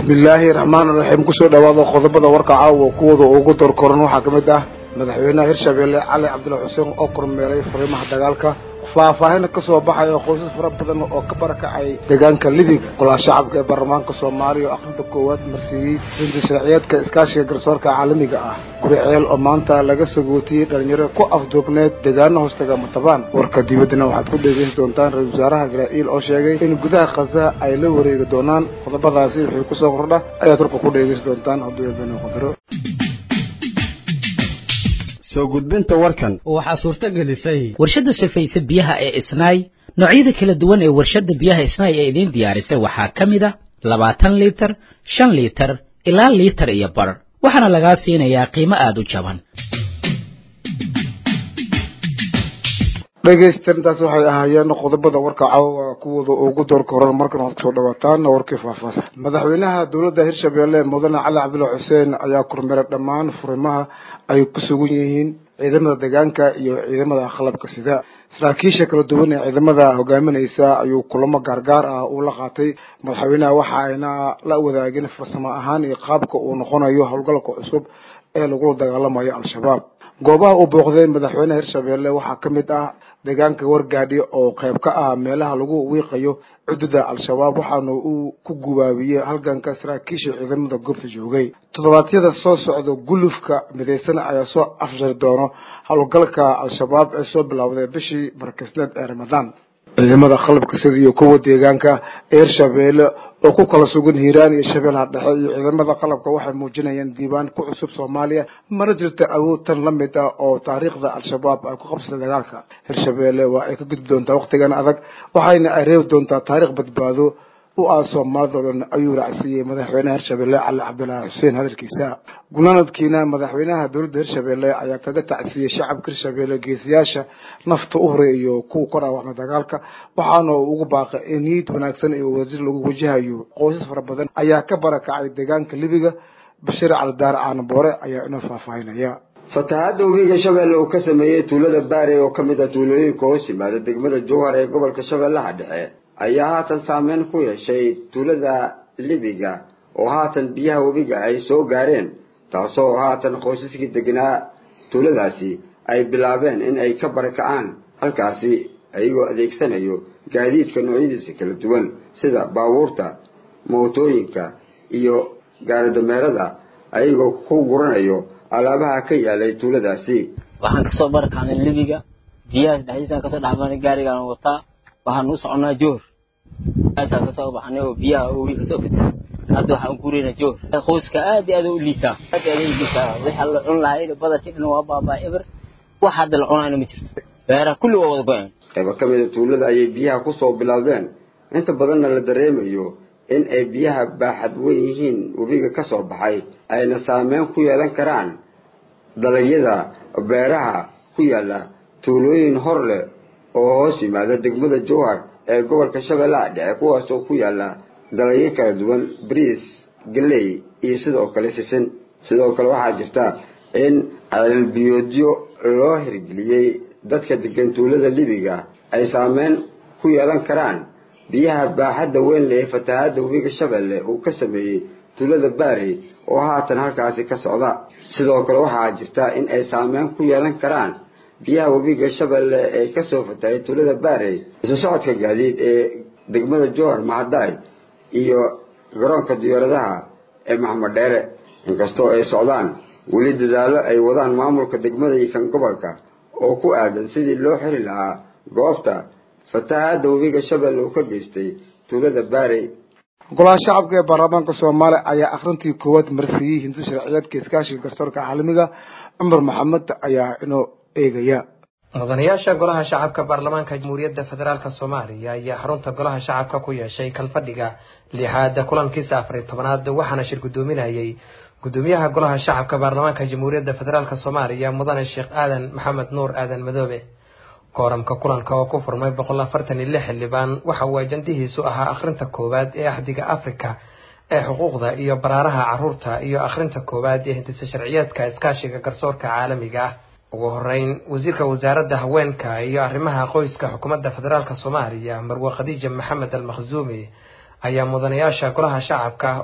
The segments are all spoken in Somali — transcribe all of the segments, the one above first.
bismillaahi raxmaan raxiim kusoo dhawaada qodobada warka caawa kuwooda ugu dorkoran waxaa ka mid ah madaxweynaha hirshabeelle cali cabdilla xuseen oo kormeelay fariimaha dagaalka faahfaahin ka soo baxaya qoysas fara badan oo ka barakacay deegaanka libiga golaha shacabka ee baarlamaanka soomaaliya oo akhrinta koowaad marsiiyey rinta sharciyeedka iskaashiga garsoorka caalamiga ah guri ceel oo maanta laga sagootiyey dhalinyaro ku afduubneed deegaano hoostaga matabaan warka dibaddana waxaad ku dhegeysan doontaan ra-isul wasaaraha israa'iil oo sheegay in gudaha khaza ay la wareegi doonaan qodobadaasi wixii kusoo kordha ayaad warka ku dhegeysan doontaan hadduu eebeno qadaro soo gudbinta warkan waxaa suurto gelisay warshadda sifaysa biyaha ee isnaay noocyada kala duwan ee warshadda biyaha isnaay ee idiin diyaarisay waxaa ka mid a labaatan liitar shan liitar ilaa liitar iyo bar waxaana lagaa siinayaa qiimo aada u jaban dhegeysta intaas waxay ahaayeen qodobada warka caawa kuwooda ugu doorka horan markan waxaad kusoo dhawaataan warkii faahfaahsan madaxweynaha dowladda hirshabeelle mudane cali cabdilla xuseen ayaa kormeeray dhammaan furimaha ay ku sugan yihiin ciidamada deegaanka iyo ciidamada qalabka sida saraakiisha kala duwan ee ciidamada hogaaminaysa ayuu kulamo gaargaar ah uu la qaatay madaxweynaha waxa ayna la wadaagin farsamo ahaan iyo qaabka uu noqonayo howlgalka cusub ee lagula dagaalamayo al-shabaab goobaha uu booqday madaxweynaha hirshabeelle waxaa ka mid ah deegaanka wargaadhi oo qayb ka ah meelaha lagu wiiqayo cududa al-shabaab waxaana uu ku gubaabiyey halganka saraakiisha ciidamada goobta joogay toddobaadyada soo socda gulufka midaysan ayaa soo afjari doono howlgalka al-shabaab ee soo bilowday bishii barakisneed ee ramadaan ciidamada qalabka sida iyo kuwa deegaanka ee hirshabeelle oo ku kala sugan hiiraan iyo shabeellaha dhexe iyo ciidamada qalabka waxay muujinayaan diiwaan ku cusub soomaaliya mana jirta awood tan la mid ah oo taariikhda al-shabaab ay ku qabsatay dagaalka hirshabeelle waa ay ka gudbi doontaa wakhtigan adag waxayna ay reebi doontaa taariikh badbaado u ah soomaalida o dhan ayuu raacsiiyey madaxweynaha hirshabeelle cali cabdillaahi xuseen hadalkiisa gunaanadkiina madaxweynaha dowladda hirshabeelle ayaa kaga tacsiiyey shacabka hirshabeelle geesiyaasha nafta u horay iyo kuwa ka dhaawacmay dagaalka waxaana uu ugu baaqay in niyad wanaagsan iyo wadajir lagu wajahayo qoysas fara badan ayaa ka barakacay deegaanka libiga bashiir calidaar caanaboore ayaa inoo faahfaahinaya fatahaadda webiga shabeelle uu ka sameeyey tuulada baare oo ka mid ah tuulooyinka hoos yimaada degmada jowhar ee gobolka shabeellaha dhexe ayaa haatan saameyn ku yeeshay tuulada libiga oo haatan biyaha webiga ay soo gaareen taasoo haatan qoysaskii degnaa tuuladaasi ay bilaabeen in ay ka barakacaan halkaasi ayagoo adeegsanayo gaadiidka noocyadiisa kala duwan sida baabuurta mootooyinka iyo gaaridameerada ayagoo ku guranayo alaabaha ka yaalay tuuladaasi waxaan kasoo barakacnay libiga biyahaas dhexdiisaan kasoo dhexmarnay gaarigaan wataa waxaan u soconaa joor aasaa kasoo baxnay oo biyaha owi kasoo fitay hadda waxaan guuraynaa joor qoyska aad iyo aad u liitaa aad iyo aad u liitaa waxa la cun lahayd badarkii dhan waa baabaa eber wax hadda la cunayna ma jirto beeraha kulli waa wada go-een qaybo ka mida tuulada ayay biyaha kusoo bilowdeen inta badanna la dareemayo in ay biyaha baaxad weyn yihiin webiga ka soo baxay ayna saameyn ku yeelan karaan dalagyada beeraha ku yaala tuulooyin hor leh oo hoos yimaada degmada jowhar ee gobolka shabeellaha dhexe kuwaasoo ku yaala dalagyo kala duwan bariis galey iyo sidoo kale sisin sidoo kale waxaa jirta in ceelbiyoodyo loo hirgeliyey dadka degan tuulada libiga ay saameyn ku yeelan karaan biyaha baaxadda weyn leh ee fatahaadda webiga shabeelle uu ka sameeyey tuulada baarey oo haatan halkaasi ka socda sidoo kale waxaa jirta in ay saameyn ku yeelan karaan biyaha webiga shabeelle ee kasoo fatahay tuulada baarey isu socodka gaadiid ee degmada jowhar mahadaay iyo garoonka diyaaradaha ee maxamed dheere inkastoo ay socdaan weli dadaallo ay wadaan maamulka degmada iyo kan gobolka oo ku aadan sidii loo xiri lahaa goobta fatahaadda webiga shabeelle uu ka geystay tuulada baarey golaha shacabka ee baarlamaanka soomaaliya ayaa akhrintii koowaad marsiiyey hinti sharciyeedka iskaashiga garsoorka caalamiga cumar maxamed ayaa inoo eegaya mudanayaasha golaha shacabka baarlamaanka jamhuuriyadda federaalk soomaaliya ayaa xarunta golaha shacabka ku yeeshay kalfadhiga lixaada kulankiisa afariy tobanaad waxaana shir guddoominayay gudoomiyaha golaha shacabka baarlamaanka jamhuuriyadda federaalk soomaaliya mudane sheekh aadan maxamed nuur aadan madoobe kooramka kulanka oo ku furmay boqol afartan iyo lix xildhibaan waxa uu ajandihiisu ahaa akhrinta koowaad ee axdiga afrika ee xuquuqda iyo baraaraha caruurta iyo akhrinta koowaad ee hindisa sharciyeedka iskaashiga garsoorka caalamiga ah ugu horeyn wasiirka wasaaradda haweenka iyo arrimaha qoyska xukuumadda federaalk soomaaliya marwe khadiija maxamed al makhzuumi ayaa mudanayaasha golaha shacabka u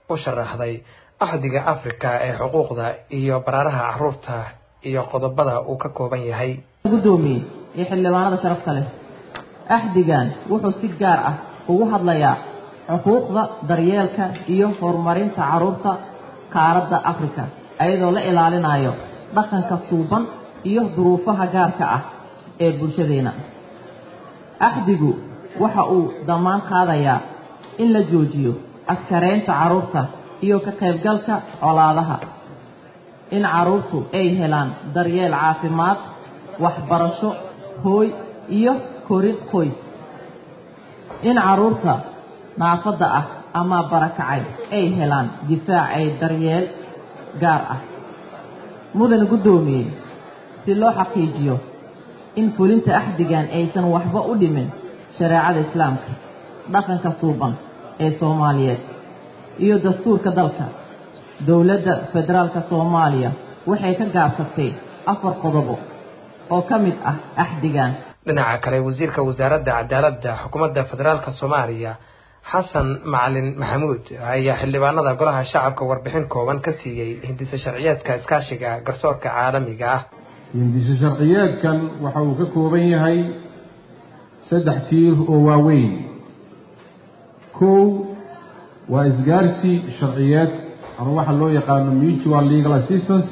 u sharaxday axdiga africa ee xuquuqda iyo baraaraha caruurta iyo qodobada uu ka kooban yahay gudoomiye iyo xildhibaanada sharafta leh axdigan wuxuu si gaar ah ugu hadlayaa xuquuqda daryeelka iyo horumarinta carruurta qaaradda afrika iyadoo la ilaalinayo dhaqanka suuban iyo duruufaha gaarka ah ee bulshadeena axdigu waxa uu dhammaan qaadayaa in la joojiyo askareynta carruurta iyo ka qaybgalka colaadaha in carruurtu ay helaan daryeel caafimaad waxbarasho hooy iyo korin qoys in carruurta naafadda ah ama barakacay ay helaan difaac ay daryeel gaar ah mudane guddoomiye si loo xaqiijiyo in fulinta axdigan aysan waxba u dhimin shareecada islaamka dhaqanka suuban ee soomaaliyeed iyo dastuurka dalka dowladda federaalka soomaaliya waxay ka gaabsatay afar qodobo oo ka mid ah axdigan dhinaca kale wasiirka wasaaradda cadaaladda xukuumadda federaalka soomaaliya xasan macalin maxamuud ayaa xildhibaanada golaha shacabka warbixin kooban ka siiyey hindisa sharciyeedka iskaashiga garsoorka caalamiga ah hindisa sharciyeedkan waxa uu ka kooban yahay saddex tiir oo waaweyn kow waa isgaarsi sharciyeed ama waxa loo yaqaano mutual legal assistance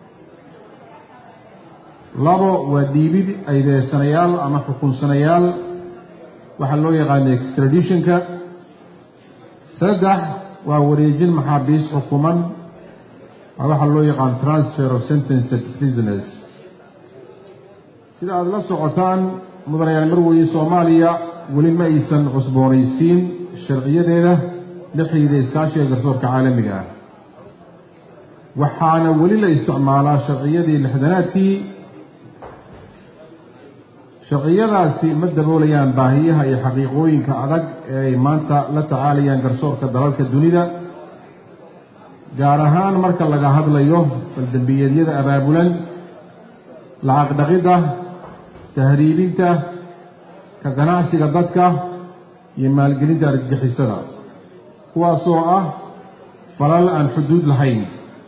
labo waa dhiibid aydeesanayaal ama xukunsanayaal waxaa loo yaqaano extraditionka saddex waa wareejin maxaabiis xukuman waa waxaa loo yaqaano transfer of sentenced prisoners sida aada la socotaan mudanayaal marweye soomaaliya weli ma aysan cusboonaysiin sharciyadeeda la xidhiida iskaashiga garsoorka caalamiga ah waxaana weli la isticmaalaa sharciyadii lixdanaadkii sharciyadaasi ma daboolayaan baahiyaha iyo xaqiiqooyinka adag ee ay maanta la tacaalayaan garsoorka dalalka dunida gaar ahaan marka laga hadlayo baldembiyeedyada abaabulan lacag dhaqidda tahriibinta ka ganacsiga dadka iyo maalgelinta argagixisada kuwaasoo ah falal aan xuduud lahayn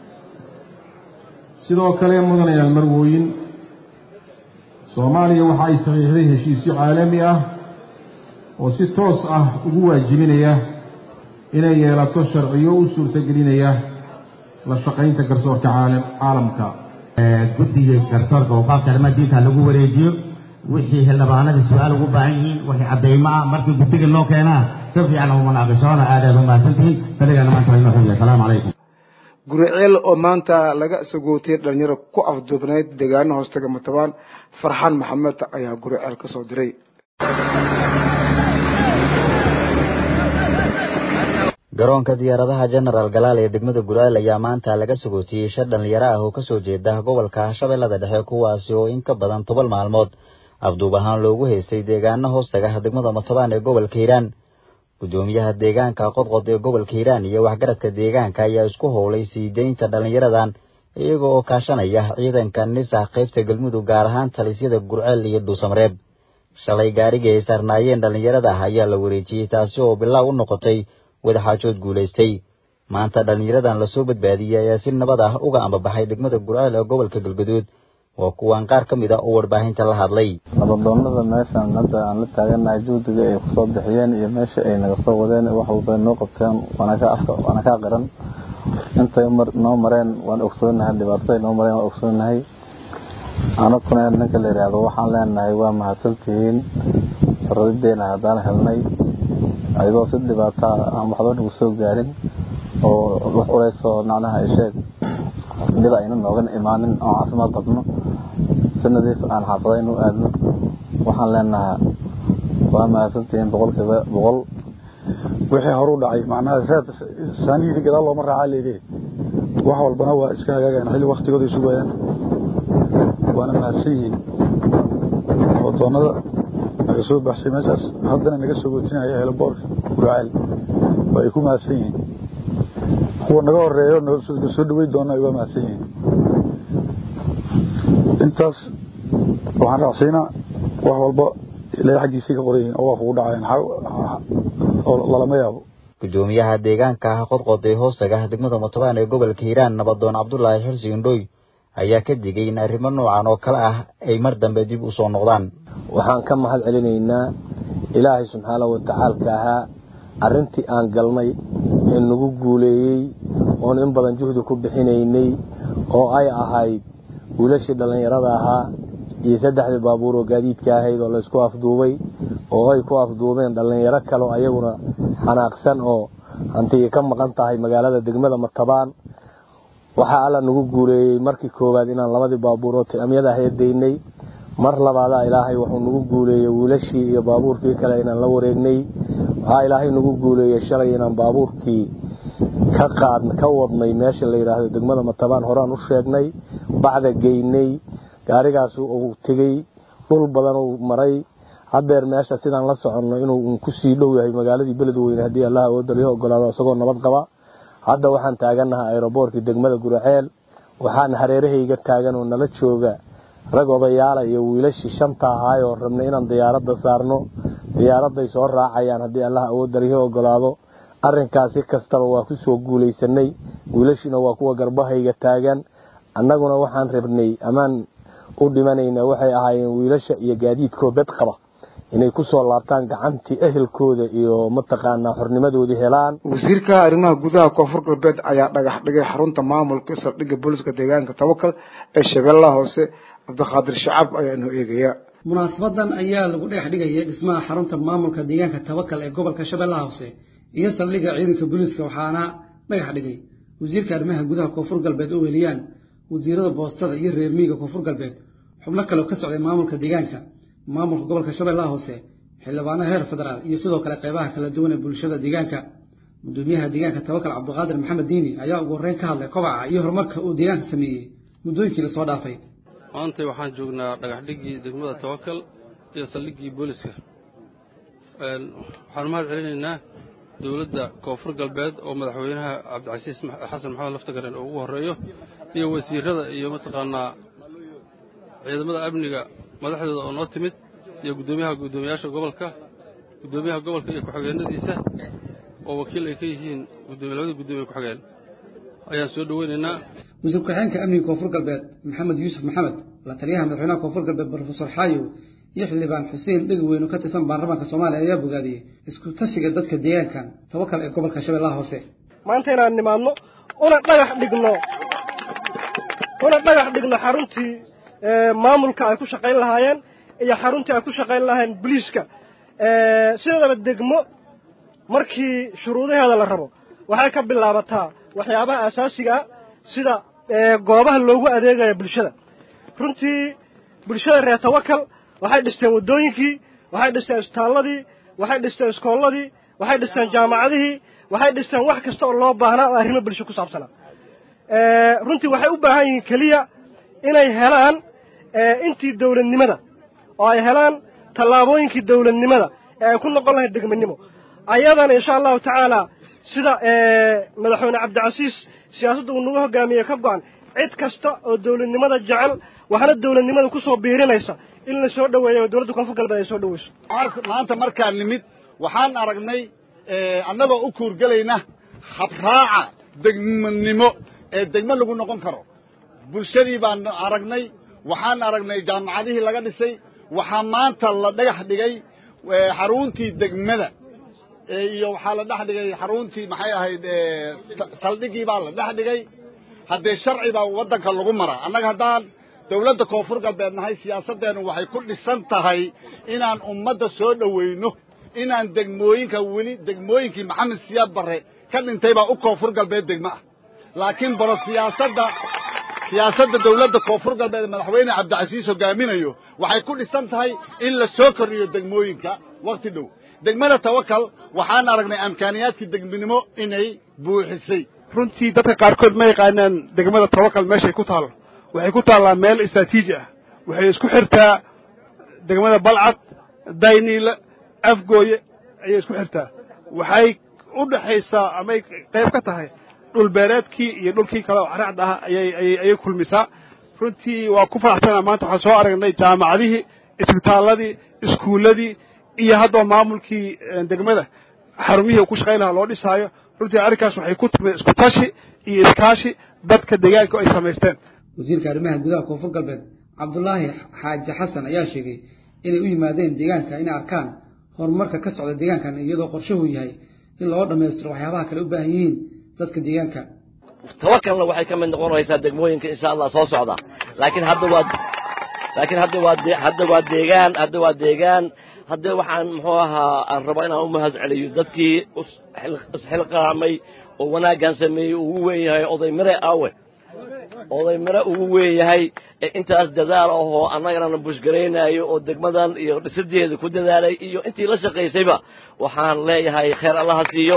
sidoo kale mudanayaal marwooyin soomaaliya waxa ay saxiixday heshiisyo caalami ah oo si toos ah ugu waajibinaya inay yeelato sharciyo u suurtagelinaya la shaqaynta garsoorka caalamka guddiga garsoorka waqaafta arrimaha diinta lagu wareejiyo wixii xildhibaanada su-aal ugu baahan yihiin wixii caddaymo ah markii guddiga loo keenaa si fiican uma naaqishoona aadaad u mahadsantihiin fadhigana maanta waa inoo xunya asalaamu calaykum guriceel oo maanta laga sagootay dhalinyaro ku afduubnayd deegaano hoostaga matabaan farxaan maxamed ayaa guriceel ka soo diray garoonka diyaaradaha genaraal galaal ee degmada gurceel ayaa maanta laga sagootiyey shan dhalinyaro ah oo kasoo jeeda gobolka shabeellada dhexe kuwaasi oo in ka badan toban maalmood afduub ahaan loogu haystay deegaano hoostaga degmada matabaan ee gobolka hiiraan guddoomiyaha deegaanka qodqod ee gobolka hiiraan iyo waxgaradka deegaanka ayaa isku howlay sii deynta dhallinyaradan iyaga oo kaashanaya ciidanka nisa qaybta galmudug gaar ahaan talisyada gurceel iyo dhuusamareeb shalay gaarigii ay saarnaayeen dhallinyarada ah ayaa la wareejiyey taasi oo bilaaw u noqotay wadaxaajood guulaystay maanta dhallinyaradan lasoo badbaadiyey ayaa si nabad ah uga ambabaxay degmada gurceel ee gobolka galgaduud waa kuwaan qaar ka mid ah oo warbaahinta la hadlay nabadoonada meeshan hadda aan la taaganahay juhdiga ay kusoo bixiyeen iyo meesha ay naga soo wadeen wax walba noo qabteen waana kaa qiran intay noo mareen waan ogsoonahay dhibaatada noo mareen waan ogsoonahay anakuna ninka la yidhaahdo waxaan leenahay waa mahadsantihiin faradideena haddaan helnay ayadoo si dhibaataa aan waxba nagu soo gaarin oo wax culaysoo macnaha ay sheeg dhib ayna noogan imaanin oo caafimaad qabno si nadiif aan xaafada inu aadno waxaan leenahaa waa mahadsantihiin boqolkiiba boqol wixii horu dhacay macnaha reed saaniyihii gadaal looma raacaa leedee wax walbana waa iska hagaagayaan xilli waktigooda ay sugayaan waana mahadsan yihiin wadoonada naga soo baxshay meeshaas haddana naga soo gootinaya helaboorka guraceel waa ay ku mahadsan yihiin kuwa naga horeeyo soo dhawey doona ay waa mahadsan yihiin intaas waxaan raacsiinaa wax walba ilaahay xaggiisay ka qoran yihiin oo waa kugu dhacayaan oo lalama yaabo gudoomiyaha deegaanka ah qodqod ee hoostaga degmada mutabaan ee gobolka hiiraan nabadoon cabdulaahi xirsi indhooy ayaa ka digay in arrimo noocan oo kale ah ay mar dambe dib u soo noqdaan waxaan ka mahad celinaynaa ilaahay subxaanahu watacaalka ahaa arrintii aan galnay ee nagu guuleeyey oon in badan juhdi ku bixinaynay oo ay ahayd wiilashii dhallinyarada ahaa iyo saddexdii baabuur oo gaadiidka ahayd oo laysku afduubay oo ay ku afduubeen dhallinyaro kale oo ayaguna xanaaqsan oo hantiga ka maqan tahay magaalada degmada matabaan waxaa alla nagu guuleeyey markii koowaad inaan labadii baabuur oo tiamyada heedaynay mar labaadaa ilaahay wuxuu nagu guuleeyey wiilashii iyo baabuurkii kale inaan la wareegnay waxaa ilaahay nagu guuleeyey shalay inaan baabuurkii ka qaad ka wadnay meesha la yidhaahdo degmada matabaan horaan u sheegnay bacda geynay gaarigaas uu tegey dhul badan uu maray haddeer meesha sidaan la soconno inuu kusii dhow yahay magaaladii beledweyne haddii allah awoodaliyo ogolaado isagoo nabad qaba hadda waxaan taagannahay aeroboortkii degmada guraceel waxaan hareerahayga taagan oo nala jooga rag odayaala iyo wiilashii shanta ahaay oo rabnay inaan diyaaradda saarno diyaaradday soo raacayaan haddii allah awoodaliyo ogolaado arrinkaas si kastaba waa ku soo guulaysanay wiilashiina waa kuwa garbahayga taagan annaguna waxaan rabnay ammaan u dhimanayna waxay ahaayeen wiilasha iyo gaadiidkoo bed qaba inay ku soo laabtaan gacantii ehelkooda iyo mataqaanaa xornimadoodii helaan wasiirka arrimaha gudaha koonfur galbeed ayaa dhagax dhigay xarunta maamulka saldhigga booliska deegaanka tawakal ee shabeellaha hoose cabdiqaadir shacab ayaa inoo eegaya munaasabadan ayaa lagu dhagax dhigayay dhismaha xarunta maamulka deegaanka tawakal ee gobolka shabeellaha hoose iyo saldhigga ciidanka booliiska waxaana dhagax dhigay wasiirka arrimaha gudaha koonfur galbeed oo weliyaan wasiirada boostada iyo reer miyiga koonfur galbeed xubno kale oo ka socday maamulka deegaanka maamulka gobolka shabeellaha hoose xildhibaano heer federaal iyo sidoo kale qeybaha kala duwan ee bulshada deegaanka gudoomiyaha deegaanka tawakal cabdiqaadir maxamed diini ayaa ugu horreyn ka hadlay kobaca iyo horumarka uu deegaanka sameeyey muddooyinkii lasoo dhaafay maantay waxaan joognaa dhagaxdhiggii degmada tawakal iyo saldhiggii booliska waxaan mahad celinaynaa dowladda koonfur galbeed oo madaxweynaha cabdicasiis xasan maxamed laftagaren oo ugu horreeyo iyo wasiirada iyo mataqaanaa ciidamada amniga madaxdooda oo noo timid iyo guddoomiyaha guddoomiyaasha gobolka guddoomiyaha gobolka iyo ku-xigeenadiisa oo wakiil ay ka yihiin labadii guddoomiye ku-xigeen ayaan soo dhoweynaynaa wasiir ku-xigeenka amniga koonfur galbeed maxamed yuusuf maxamed la taliyaha madaxweynaha koonfur galbeed brofesor xaayow iyo xildhibaan xuseen dhegweyn oo ka tirsan baarlamaanka soomaaliya ayaa bogaadiyey isku tashiga dadka deegaankan tawakal ee gobolka shabeellaha hoose maanta inaan nimaadno una dhagax dhigno una dhagax dhigno xaruntii maamulka ay ku shaqayn lahaayeen iyo xaruntii ay ku shaqayn lahaayeen boliiska sideedaba degmo markii shuruudaheeda la rabo waxay ka bilaabataa waxyaabaha asaasiga ah sida goobaha loogu adeegaya bulshada runtii bulshada reer tawakal waxay dhisteen waddooyinkii waxay dhisteen isbitaalladii waxay dhisteen iskoolladii waxay dhisteen jaamacadihii waxay dhisteen wax kasta oo loo baahnaa oo arrimo bulsho ku saabsanaa runtii waxay u baahan yihiin keliya inay helaan intii dawladnimada oo ay helaan tallaabooyinkii dawladnimada ee ay ku noqon lahayd degmanimo ayadana insha allahu tacaala sida madaxweyne cabdicasiis siyaasadda uu nagu hogaamiyey ka go-an cid kasta oo dawladnimada jecel waxna dawladnimada ku soo biirinaysa in la soo dhoweeyo oo dowladda koonfur galbeed ay soo dhoweyso maanta markaan nimid waxaan aragnay annagoo u kuurgelayna habraaca degmanimo ee degmo lagu noqon karo bulshadii baan aragnay waxaan aragnay jaamacadihii laga dhisay waxaa maanta la dhagax dhigay xaruntii degmada iyo waxaa la dhex dhigay xaruntii maxay ahayd saldhigii baa la dhex dhigay haddee sharci baa waddanka lagu maraa annaga haddaan dawladda koonfur galbeed nahay siyaasaddeenu waxay ku dhisan tahay inaan ummadda soo dhoweyno inaan degmooyinka weli degmooyinkii maxamed siyaad barre ka dhintay baa u koonfur galbeed degmo ah laakiin baro siyaasadda siyaasadda dawladda koonfur galbeed madaxweyne cabdicasiis hogaaminayo waxay ku dhisan tahay in la soo kordhiyo degmooyinka wakhti dhow degmada tawakal waxaan aragnay amkaaniyaadkii degminimo inay buuxisay runtii dadka qaarkood ma yaqaanaan degmada tawakal meeshay ku taalo waxay ku taallaa meel istraatiiji ah waxay isku xirtaa degmada balcad dayniile afgooye ayay isku xirtaa waxay u dhexaysaa amay qayb ka tahay dhulbeereedkii iyo dhulkii kale oo caracda ah ayay kulmisaa runtii waa ku faraxsanaa maanta waxaan soo aragnay jaamacadihii isbitaalladii iskuulladii iyo haddaba maamulkii degmada xarumihii uu ku shaqayn lahaa loo dhisaayo runtii arrinkaas waxay ku timid isku tashi iyo iskaashi dadka deegaanka ay samaysteen wasiirka arrimaha gudaha koonfur galbeed cabdulaahi xaaji xasan ayaa sheegay inay u yimaadeen deegaanka inay arkaan horumarka ka socda deegaankan iyadoo qorshuhu yahay in loo dhammaystiro waxyaabaha kale u baahan yihiin dadka deegaanka tawakalna waxay ka mid noqonaysaa degmooyinka insha allah soo socda laakiin hadda waa laakiin hadda waa hadda waa deegaan hadda waa deegaan hadda waxaan muxuu ahaa aan rabaa inaan u mahad celiyo dadkii isxilqaamay oo wanaaggan sameeyey ugu weyn yahay oday mire awe oday mire ugu weyn yahay ee intaas dadaal ahoo annagana bushgaraynayo oo degmadan iyo dhisadeeda ku dadaalay iyo intii la shaqaysayba waxaan leeyahay khayr allaha siiyo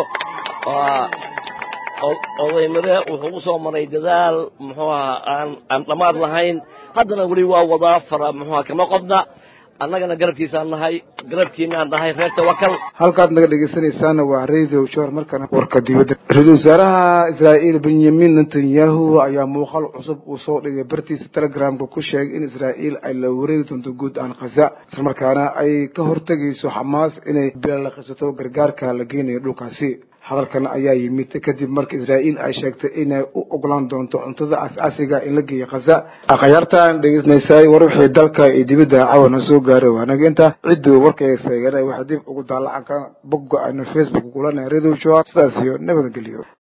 oday mire wuxuu u soo maray dadaal muxuu ahaa aan aan dhammaad lahayn haddana weli waa wadaa fara muxuuha kama qodna annagana garabkiisaan nahay garabkiinaan nahay reer tawakal halkaad naga dhegeysanaysaana waa radio jor markana warka dibadda ra-iisul wasaaraha israa'iil benyamin netanyahu ayaa muuqaal cusub uu soo dhigay bartiisa telegramka ku sheegay in israa'iil ay la wareegi doonto guud aan khaza islamarkaana ay ka hortegayso xamaas inay bilalaqisato gargaarka la geynayo dhulkaasi hadalkan ayaa yimid kadib marka israa'iil ay sheegtay inay u ogolaan doonto cuntada aas-aasiga in la geeyo khaza akhyaartaan dhegeysanaysaay war wixii dalka iyo dibadda cawana soo gaaray waanaga inta cidduu warkayga seegana waxaa dib ugu daalacan kara bogga aynu facebook kulanay radio show sidaas iyo nabadgelyo